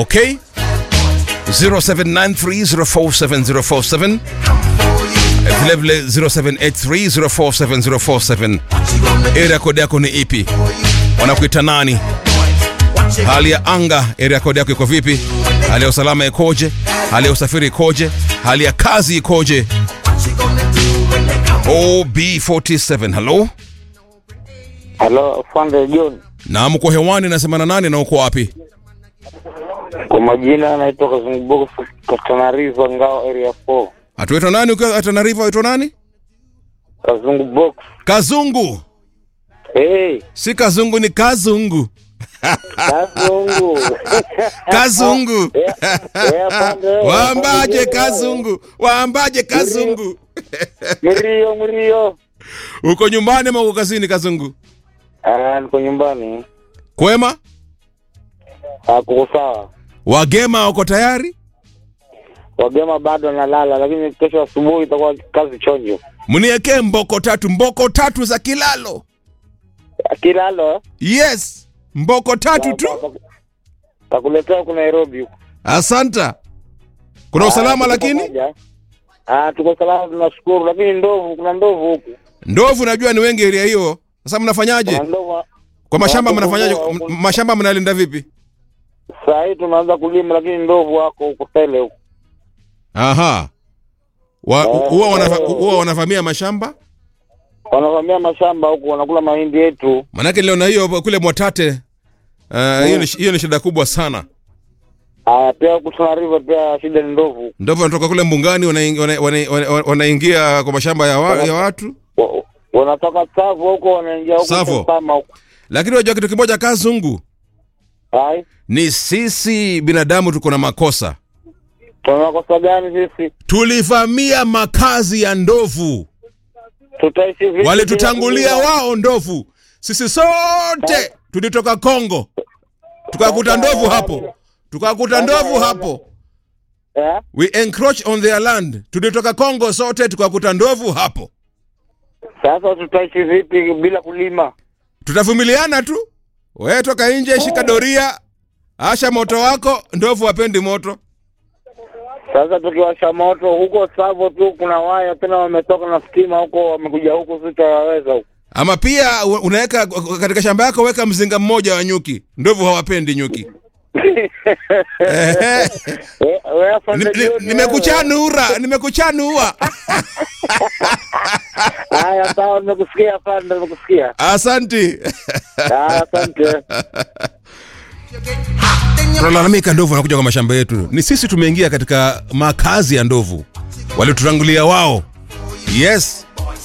Okay? 0793047047 vilevile 0783047047 area code yako ni ipi wanakuita nani hali ya anga area code yako iko vipi hali ya usalama ikoje hali ya usafiri ikoje hali ya kazi ikoje ob47 halo Halo, Fande John. na mko hewani nasemana nani na uko wapi Kwa majina anaitwa Kazungubogo Katanariva Ngao area 4. atuitwa nani ukiwa atanariva uitwa nani Kazungu box. kazungu Hey, si kazungu ni kazungu Kazungu. kazungu Yeah, yeah, Fande. waambaje kazungu waambaje kazungu Mrio, mrio. uko nyumbani ama uko kazini kazungu Ah, niko nyumbani. kwema Ah, kuko sawa. wagema wako tayari Wagema bado analala, lakini kesho asubuhi itakuwa kazi chonjo. mniekee mboko tatu mboko tatu za kilalo Kilalo. yes mboko tatu tu Takuletea huku Nairobi huku. asanta kuna Ah, usalama tuko lakini pamoja. Ah, tuko salama tunashukuru, lakini ndovu, kuna ndovu huku. ndovu najua ni wengi area hiyo sasa mnafanyaje Kuna ndovu. kwa mashamba Watu mnafanyaje huko- M- mashamba mnalinda vipi Saa hii tunaanza kulima, lakini ndovu wako huko tele huko. aha Wa- Oh. huwa wanafa- huwa wanavamia mashamba wanavamia mashamba huku wanakula mahindi yetu. manake niliona hiyo kule mwatate uh, hiyo ni hiyo ni shida kubwa sana Aya, pia huku Tana River pia shida ni ndovu. ndovu wanatoka kule mbungani wanaingia wana, wana, wana, wanaingia kwa mashamba ya, wa, ya watu Wa- Wanatoka Tsavo huko wanaingia huko Tsavo. Tensama huko. lakini unajua kitu kimoja kazungu Ai, ni sisi binadamu tuko na makosa tuna makosa gani sisi? tulivamia makazi ya ndovu Tutaishi vipi? walitutangulia bila- wao ndovu sisi sote tulitoka kongo tukakuta ndovu hapo tukakuta ndovu hapo Eh? we encroach on their land tulitoka kongo sote tukakuta ndovu hapo Sasa tutaishi vipi bila kulima? tutavumiliana tu we toka nje shika doria asha moto wako ndovu wapendi moto Sasa tukiwasha moto huko Tsavo tu kuna waya tena wametoka na stima huko wamekuja huko sitawaweza huko. ama pia u- unaweka katika shamba yako weka mzinga mmoja wa nyuki ndovu hawapendi nyuki Ehe. We- we afande Ni- ni- John, nimekuchanura nimekuchanua wewe. Haya sawa, nimekusikia afande, nimekusikia. asanti Haya, asante. tunalalamika ndovu wanakuja kwa mashamba yetu ni sisi tumeingia katika makazi ya ndovu walitutangulia wao yes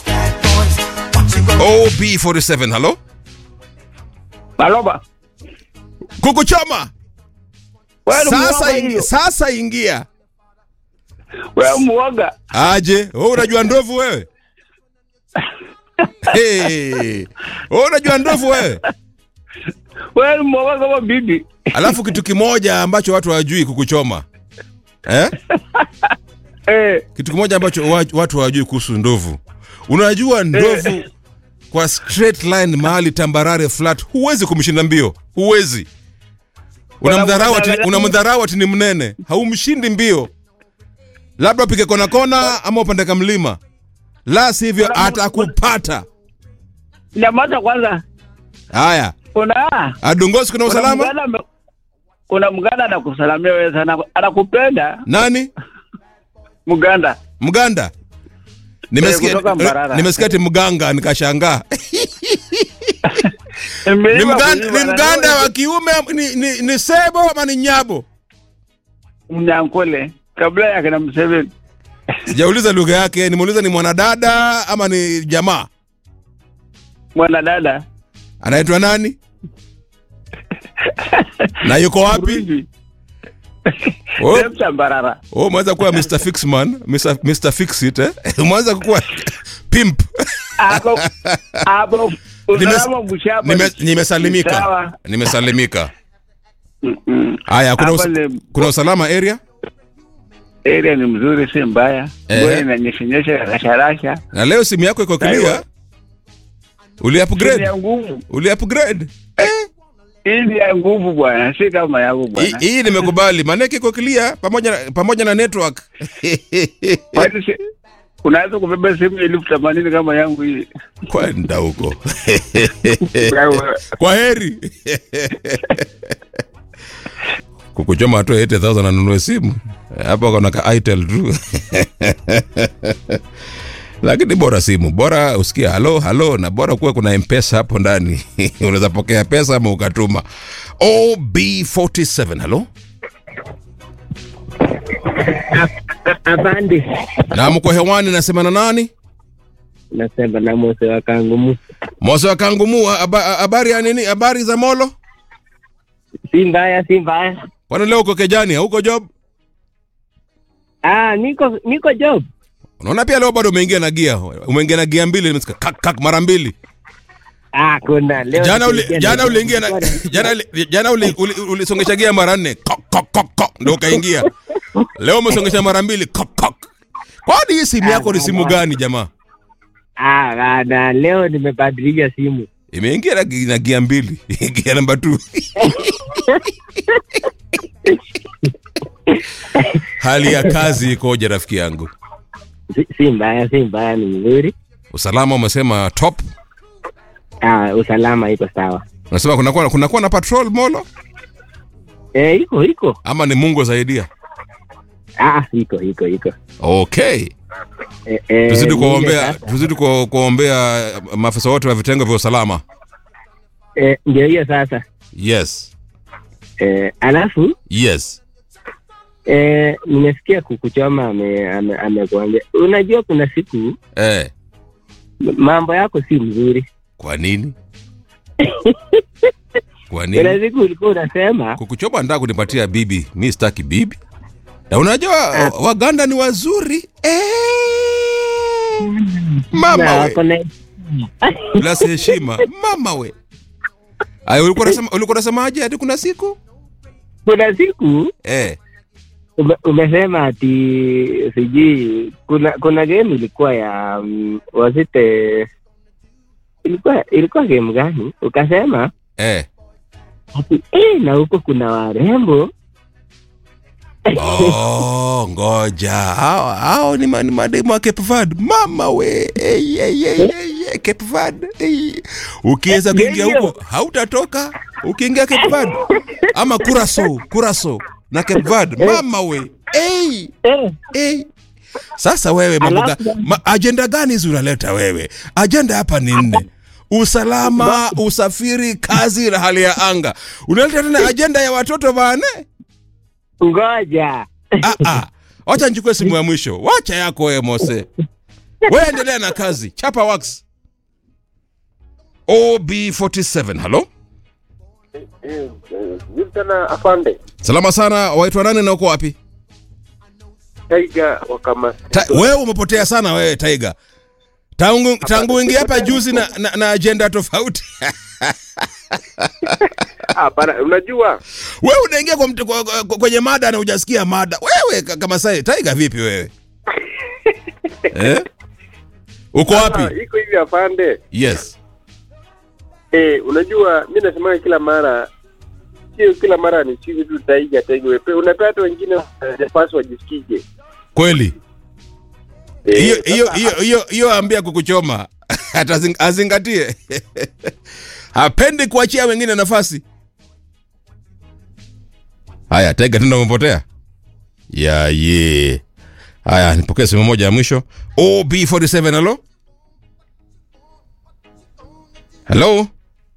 ob47 halo Maloba. kukuchoma Wewe ni sasa, muoga ingi, hiyo. sasa ingia Wewe muoga. aje wewe unajua ndovu wewe hey. wewe unajua ndovu wewe Wewe ni muoga kama bibi. alafu kitu kimoja ambacho watu hawajui kukuchoma eh? Eh, kitu kimoja ambacho wa- watu hawajui kuhusu ndovu unajua ndovu kwa straight line mahali tambarare flat huwezi kumshinda mbio huwezi unamdharau ati, Wanamdharau. unamdharau ati ni mnene haumshindi mbio labda upige kona kona ama upande kamlima la sivyo Wanam- atakupata nyamaza kwanza. haya Kuna adongosi kuna kuna usalama mgana ame- kuna mganda anakusalamia wewe sana. Anakupenda nani mganda. mganda nimesikia kutoka Mbarara. nimesikia ati mganga nikashangaa ni Nimeiva mganda, kuiva ni na mganda wewe wa kiume ni, ni, ni sebo ama ni nyabo Mnyankole kabla ya kina Museveni. sijauliza lugha yake nimeuliza ni mwanadada ama ni jamaa Mwanadada. anaitwa nani na yuko wapi Burundi. Oh, Demsa Mbarara. oh, umeweza kuwa Mr. Fixman Mr. Mr. Fixit eh? umeweza kuwa pimp Hapo hapo usalama mshapa. Nime- nimesalimika Sawa. nimesalimika Mm-mm. haya kuna, Hapa us, ni- kuna usalama area Area ni mzuri, si mbaya. Eh. Ngoja inanyeshenyesha rasharasha. na leo simu yako iko clear Aiwa. uli Chini upgrade ya nguvu. uli upgrade eh? hii ni ya nguvu bwana, si kama yangu Hii- bwana. hii nimekubali maanake iko clear pamoja na, pamoja na network Kwani si- Unaweza kubeba simu elfu themanini kama yangu hii. kwenda huko Wewe, kwa heri kukuchoma atoe 8000 anunue simu hapo kona ka itel tu lakini bora simu bora usikia halo halo na bora kuwa kuna mpesa hapo ndani unaweza pokea pesa ama ukatuma ob47 halo Afande, na mko hewani nasema na nani nasema na Mose wa Kangumu. mose wa kangumu haba- habari ya nini habari za molo Si mbaya, si mbaya. kwani leo uko kejani hauko job Ah, niko niko job. unaona pia leo bado umeingia na gia umeingia na gia mbili nimesikia kak kak mara mbili Ah, kuna leo jana uli, niliingia jana na- uliingia na jana uli- jana uli- uli- ulisongesha gia mara nne kok kok kok kok ndio ukaingia leo umesongesha mara mbili kok kok kwani hii simu yako ni simu gani jamaa Ah, bana, leo nimebadilisha simu. imeingia na, gi- na gia mbili gia namba 2 hali ya kazi ikoje rafiki yangu Si, si mbaya, si mbaya, ni nzuri. usalama umesema top Ah, usalama iko sawa. unasema kunakuwa kunakuwa na patrol molo Eh, iko iko. ama ni mungu asaidia Ah, iko iko iko. okay Eh, eh, tuzidi ni ile kuombea sasa. tuzidi ku- kuombea maafisa wote wa vitengo vya usalama Eh, ndio hiyo sasa. yes Eh, alafu yes eh, nimesikia kukuchoma ame- ame- amekuambia. Unajua kuna siku eh, m- mambo yako si mzuri. kwa nini kwa Kuna nini siku ulikuwa unasema kukuchoma ndaa kunipatia bibi mi sitaki bibi na unajua waganda ni wazuri eh, mama na we wako na plus heshima mama we Aya, ulikuwa unasema ulikuwa unasemaje hadi kuna siku kuna siku eh, ume, umesema ati sijui kuna kuna game ilikuwa ya um, wasite ilikuwa ilikuwa game gani ukasema eh. ati eh, na huko kuna warembo Oh, ngoja hao hao ni, ma, ni mademu wa Cape Verde mama we hey, hey, hey, hey, hey, Cape Verde hey. ukiweza kuingia Ndio. huko hautatoka ukiingia Cape Verde ama Curacao Curacao na Cape Verde mama we hey, eh, hey. Sasa wewe mambo ga, Alafu- ma, ajenda gani hizi unaleta wewe? Ajenda hapa ni nne: usalama, usafiri, kazi na hali ya anga. Unaleta tena ajenda ya watoto bane? ngoja Ah, ah. Wacha nichukue simu ya mwisho. Wacha yako wewe Mose. Wewe endelea na kazi. Chapa wax. OB47. Halo? Vipi tena afande? Salama sana. Waitwa nani na uko wapi? Taiga wakama Ta, wewe umepotea sana wewe Tiger. Tangu tangu uingia hapa juzi na, na, na agenda tofauti. Hapana, unajua wewe unaingia kwa, mtu- kwa, kwa, kwenye mada na hujasikia mada. Wewe ka- kama sai Tiger vipi wewe? eh? Uko Ah, wapi? iko hivi afande. Yes. Eh, unajua mi nasemaga kila mara sio kila mara ni chizi tu taiga taiga wepe. Unapea hata wengine hawajapaswa wajisikije. Kweli. Eh, hiyo hiyo sasa- hiyo hiyo hiyo ambia kukuchoma Atazing- azingatie hapendi kuachia wengine nafasi haya tega tena umepotea ya ye haya nipokee simu moja ya mwisho ob47 halo halo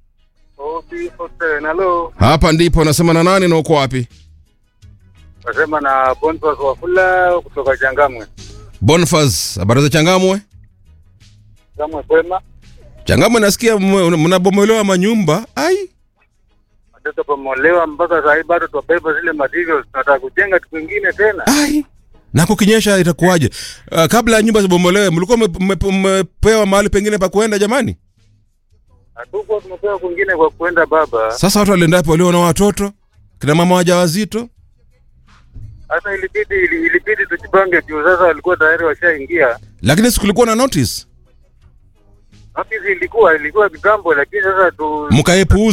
Halo, hapa ndipo nasema na nani na uko wapi nasema na Boniface Wafula kutoka Changamwe. bonfas habari za changamwe Changamwe kwema. changamwe nasikia mwe- mnabomolewa manyumba ai Watoto pamolewa mpaka saa hii bado twabeba zile materials tunataka kujenga kitu kingine tena. ai na kukinyesha itakuwaje uh, kabla ya nyumba zibomolewe mlikuwa mme- mme- mmepewa mahali pengine pa kuenda jamani Hatukuwa tumepewa kwingine kwa kuenda baba. sasa watu waliendapo walio na watoto kina mama wajawazito Sasa ilibidi ili- ilibidi tujipange juu sasa walikuwa tayari washaingia. lakini sikulikuwa na notice Notice ilikuwa ilikuwa kitambo lakini sasa tu mkaepuuza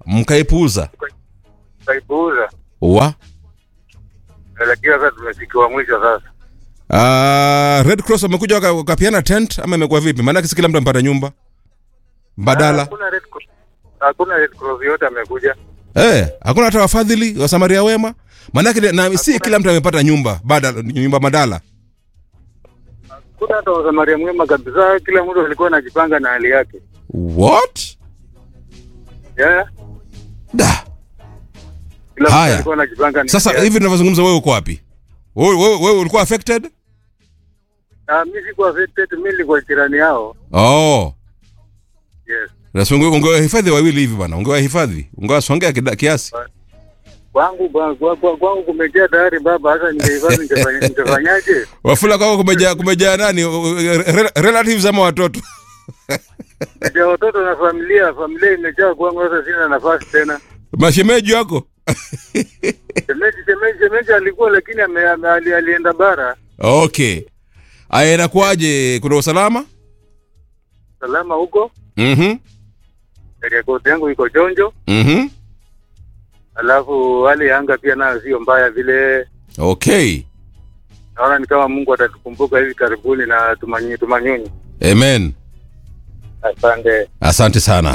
mkaipuuza Kaipuuza. wa Lakini sasa tumefikiwa mwisho sasa. uh, red cross wamekuja waka- wakapiana tent ama imekuwa vipi maanake si kila mtu amepata nyumba mbadala Hakuna Red Cross. Hakuna Red Cross yote amekuja. Eh, hakuna hata wafadhili wa Samaria wema. Maanake na si kila mtu amepata nyumba badala nyumba madala. Kuna hata wasamaria mwema kabisa, kila mtu alikuwa anajipanga na hali yake. What? Yeah. Da. Kila Haya. mtu alikuwa anajipanga na Sasa hali yake. hivi tunavyozungumza wewe uko wapi? Wewe wewe wewe ulikuwa affected? Ah, mimi sikuwa affected, mimi nilikuwa jirani yao. Oh. Yes. Basi unge ungewahifadhi wawili hivi bwana. Ungewahifadhi. Ungewasongea kida- kiasi. Kwangu kwa- kwa- kwa- kwangu kumejaa tayari baba, hata ningehifadhi ningefanya- ningefanyaje? Wafula kwako kumejaa kumejaa nani? Re- Relatives ama watoto? Ndio watoto na familia, familia imejaa kwangu, sasa sina nafasi tena. Mashemeji wako? Shemeji, shemeji, shemeji alikuwa lakini ame, ame, ali, alienda bara. Okay. Aya inakuwaje? Kuna usalama? Salama huko, Mhm. rekodi yangu iko jonjo, Mhm. alafu hali ya anga pia nayo sio mbaya vile. Okay. Naona ni kama Mungu atatukumbuka hivi karibuni na tumanyi, tumanyunyi. Amen. Asante. Asante sana.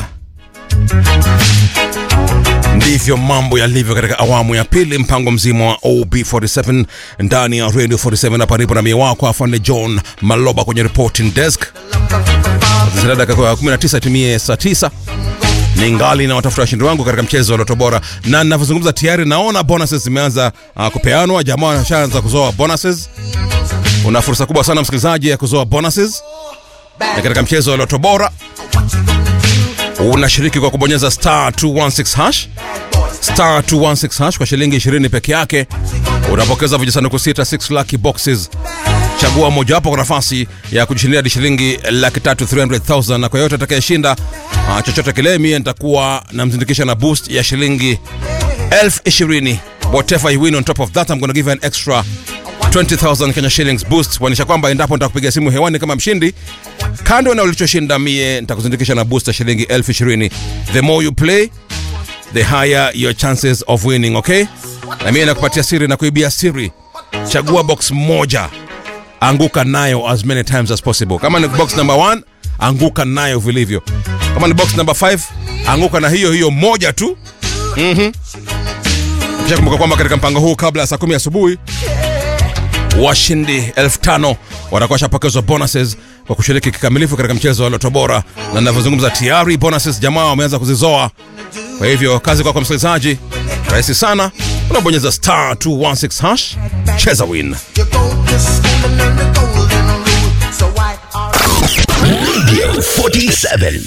Ndivyo mambo yalivyo katika awamu ya pili, mpango mzima wa OB47 ndani ya Radio 47 hapa nipo na mie wako afande John Maloba kwenye reporting desk. Zina dakika kwa 19 timie saa 9 ni ngali na watafuta washindi wangu katika mchezo wa Loto Bora, na ninavyozungumza tayari naona bonuses zimeanza uh, kupeanwa. Jamaa washaanza kuzoa bonuses. Una fursa kubwa sana msikilizaji ya kuzoa bonuses na katika mchezo wa Loto Bora unashiriki kwa kubonyeza star 216 hash star 216 hash kwa shilingi 20 peke yake unapokeza vijisanduku sita 6 lucky boxes chagua mojawapo kwa nafasi ya kujishindia hadi shilingi laki tatu 300000 na kwa yote atakayeshinda uh, chochote kile mie nitakuwa namzindikisha na boost ya shilingi elfu ishirini whatever you win on top of that I'm gonna give you an extra 20000 Kenya shillings boost kuonyesha kwamba endapo nitakupiga simu hewani kama mshindi kando na ulichoshinda mie nitakuzindikisha na boost ya shilingi elfu ishirini the more you play the higher your chances of winning okay na mie nakupatia siri na kuibia siri chagua box moja anguka nayo as many times as possible kama ni box number 1 anguka nayo vilivyo kama ni box number 5 anguka na hiyo hiyo moja tu mhm kisha kumbuka kwamba katika mpango huu kabla ya saa kumi asubuhi washindi elfu tano watakuwa washapokezwa bonuses kwa kushiriki kikamilifu katika mchezo wa Loto Bora, na ninavyozungumza tayari bonuses jamaa wameanza kuzizoa. Kwa hivyo kazi kwako msikilizaji, rahisi sana, unabonyeza star 216 hash, cheza win. You go to school and learn the golden rule. So why are Radio 47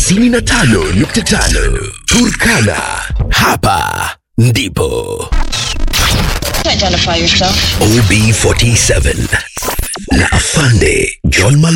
95.5 Turkana. Hapa ndipo Identify yourself. OB47 na Afande John Malo